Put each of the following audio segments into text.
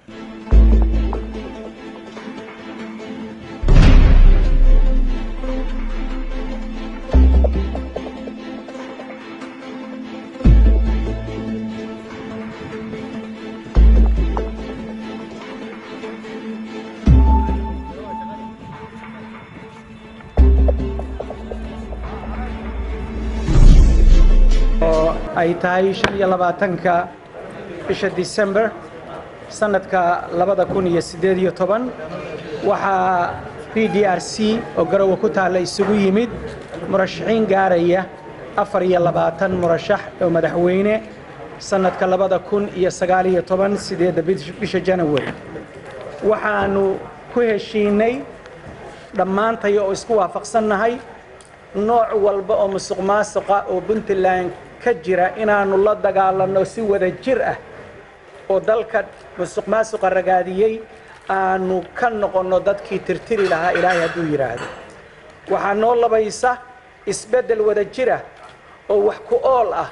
oo ay tahay shan iyo labaatanka bisha december sanadka labada kun iyo siddeed iyo toban waxaa b d r c oo garowe ku taalla isugu yimid murashaxiin gaaraya afar iyo labaatan murashax oo madaxweyne sanadka labada kun iyo sagaal iyo toban sideedda bisha january waxaanu ku heshiinay dhammaantay oo isku waafaqsannahay nooc walba oo musuq maasuqa oo puntland ka jira inaannu la dagaalanno si wada jir ah oo dalka musuq maasuqa ragaadiyey aanu ka noqonno dadkii tirtiri lahaa ilaahay hadduu yidhaahdo waxaa noo labaysa isbeddel wada jira oo wax ku ool ah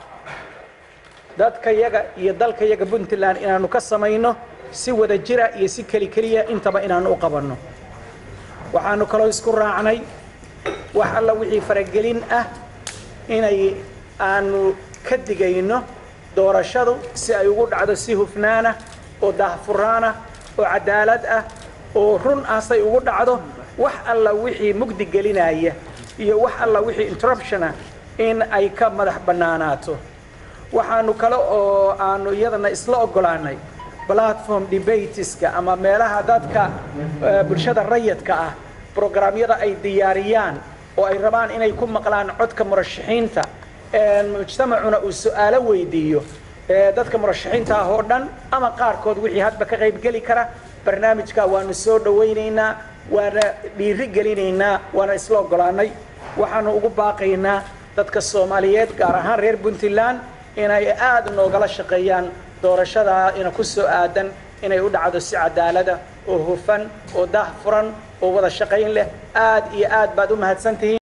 dadkayaga iyo dalkayaga puntland inaannu ka samayno si wada jira iyo si keli keliya intaba inaannu u qabanno waxaannu kaloo isku raacnay wax alla wixii faragelin ah inay aanu ka digayno doorashadu si ay ugu dhacdo si hufnaana oo daahfuraana oo cadaalad ah oo run ah say ugu dhacdo wax alla wixii mugdi gelinaya iyo wax alla wixii interruption ah in ay ka madax bannaanaato waxaanu kale oo aanu iyadana isla oggolaanay platform debateska ama meelaha dadka bulshada rayadka ah brograamyada ay diyaariyaan oo ay rabaan inay ku maqlaan codka murashaxiinta mujtamacuna uu su-aalo weydiiyo dadka murashaxiinta ah oo dhan ama qaarkood wixii hadba ka qaybgeli kara barnaamijka waanu soo dhowaynaynaa waana dhiiri gelinaynaa waana isla oggolaanay waxaanu ugu baaqaynaa dadka soomaaliyeed gaar ahaan reer puntland inay aad noogala shaqeeyaan doorashadaa ina ku soo aadan inay u dhacdo si cadaalada oo hufan oo daah furan oo wada shaqayn leh aad iyo aad baad u mahadsantihiin